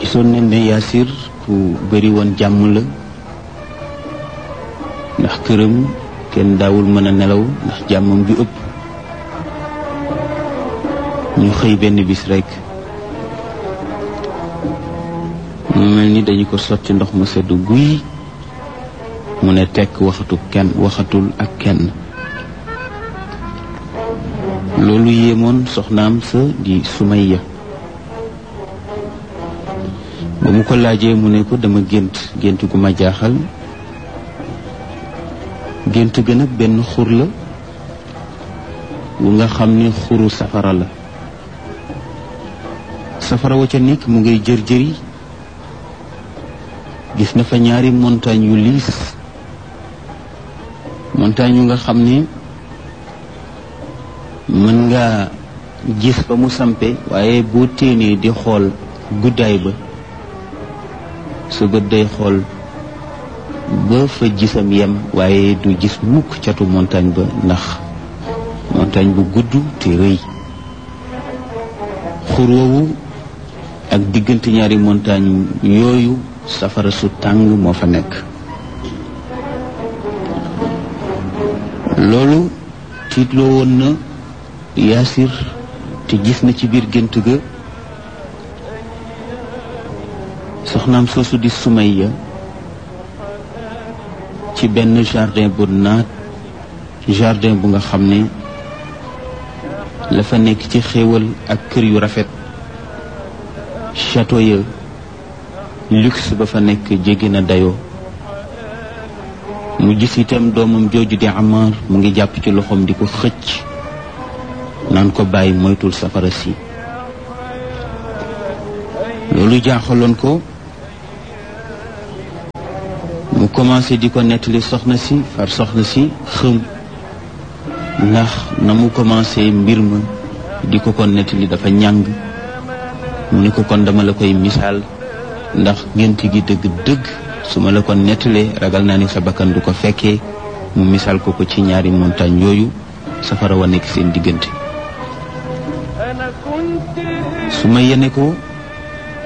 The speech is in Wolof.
gisoon nañ ne Yaasir ku bëri woon jàmm la ndax këram kenn daawul mën a nelaw ndax jàmmam ju ëpp ñu xëy benn bis rekk mu mel ni dañu ko sotti ndox mu sedd guy mu ne tekk waxatu kenn waxatul ak kenn loolu yéemoon soxnaam sa di Sumayya ba mu ko laajee mu ne ko dama gént gént gu ma jaaxal gént ga nag benn xur la wu nga xam ne xuru safara la safara wa ca nekk mu ngay jër jëri gis na fa ñaari montagne yu liis montagne yu nga xam ne mën nga gis ba mu sampe waaye boo téenee di xool guddaay ba sa bët day xool ba fa gisam yem waaye du gis mukk catu montagne ba ndax montagne bu gudd te rëy xur woowu ak diggante ñaari montagne yooyu safara su tàng moo fa nekk loolu tiitloo woon na yaasir te gis na ci biir gént ga soxnaam soosu di Sumayya ci benn jardin bu naat jardin bu nga xam ne la fa nekk ci xéewal ak kër yu rafet château ya luxe ba fa nekk jéggi na dayoo mu gis itam doomam jooju di Amar mu ngi jàpp ci loxoom di ko xëcc naan ko bàyyi moytul safara si loolu jaaxaloon ko mu commencé di ko nettali soxna si far soxna si xëm ndax na mu commencé mbir ma di ko ko nettali dafa ñàng mu ni ko kon dama la koy misaal ndax gént gi dëgg-dëgg su ma la ko nettalee ragal naa ni sa bakkan du ko fekkee mu misaal ko ko ci ñaari montagne yooyu safara wa nekk seen diggante su ma yene ko